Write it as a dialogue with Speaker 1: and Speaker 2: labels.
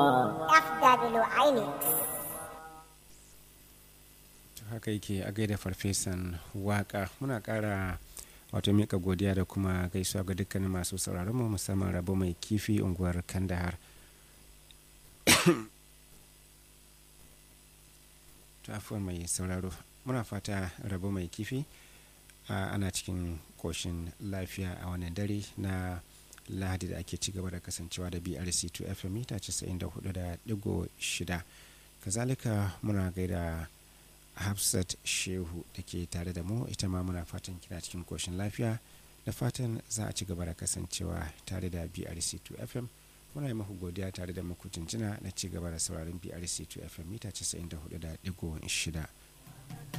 Speaker 1: FW Inix.
Speaker 2: haka yake a gaida farfesan waka muna kara wato mika godiya da kuma gaisuwa ga dukkanin masu sauraron mu musamman rabo mai kifi unguwar kandahar tafuwar mai sauraro muna fata rabo mai kifi ana cikin koshin lafiya a wannan dare na lahadi da ake ci gaba da kasancewa da brc 2 fm mita 94.6 kazalika muna gaida hafsat shehu da ke tare da mu ita ma muna fatan kina cikin koshin lafiya da fatan za a ci gaba da kasancewa tare da brc 2 fm muna yi maku godiya tare da maku jinjina na ci gaba da sauraron brc 2 fm mita 94.6